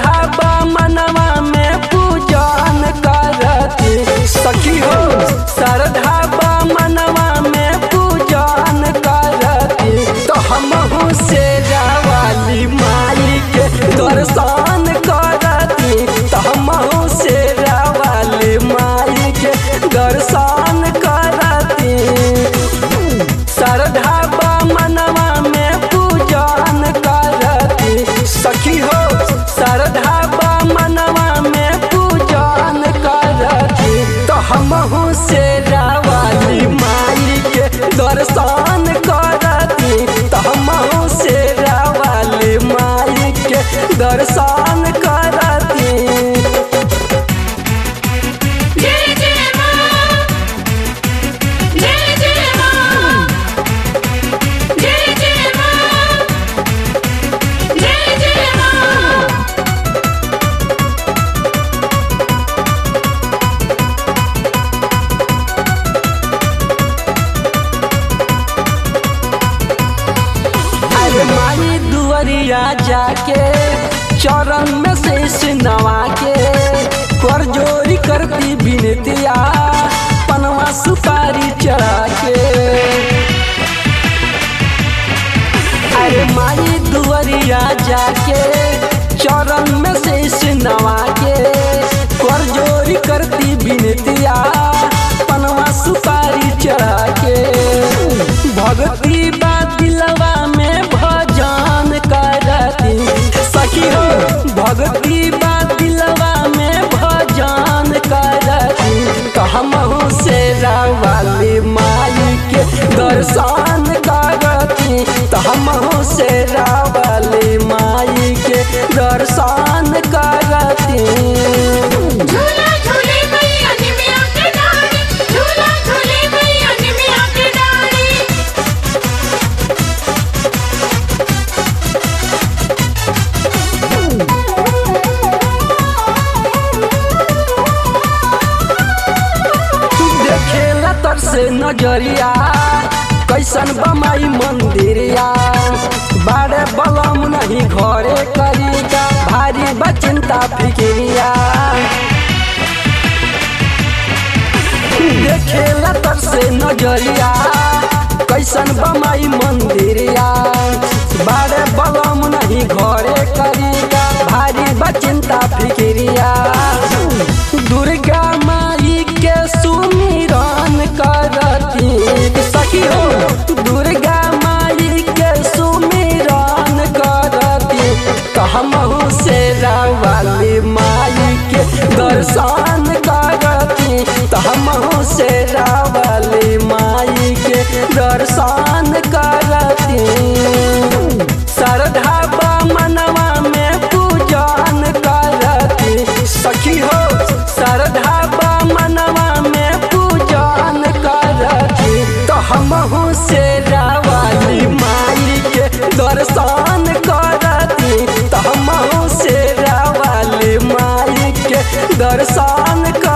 श्रद्धा मनवा में पूजन करती सखी हो श्रद्धा मनवा में पूजन करती तो हमहू से वाली माई के दर्शन करती तो हमहू से वाली माई के दर्शन करती श्रद्धा मनवा में पूजन करती सखी हो श्रद्धा मनवा में पूजन करती तो हमहू से वाली माई के दर्शन करती तो हमहू से वाली माई के दर्शन करती जय जय मां जय जय मां जय जय मां जय जय मां अरे माई दुआरिया जाके चरण में शेष नवा के कर जोरी करती बिनतिया पनवा सुपारी चढ़ा के अरे माई दुआरिया जाके चरण में शेष नवा के कर जोरी करती बिनतिया पनवा सुपारी चढ़ा के भक्ति बा दिलवा में भजन करती सखी हो भक्ति बा दिलवा में भजन करती तो हमहू से वाली माई के दर्शन करती तो हमहू से वाली माई के दर्शन करती झूला झूले मैया निमिया के डाली झूला झूले मैया निमिया के डाली देखेला तर से नजरिया कैसन बमाई मंदिरिया बारे बलम नहीं घरे करिका भारी बचिंता फिकिरिया देखेला तर से नजरिया कैसन बमाई मंदिरिया बारे बलम नहीं घरे करिका भारी बचिंता फिकिरिया दुर्गा माई के सुमिरन करती सखी हो दुर्गा माई के सुमिरन करती तो हमहू से वाली माई के दर्शन करती तो हमहू से वाली माई के दर्शन करती श्रद्धा मनवा में पूजन करती सखी हो श्रद्धा मनवा में पूजन करती तो हमहू से वाली माई के दर्शन करती तो हमहू से वाली माई के दर्शन कर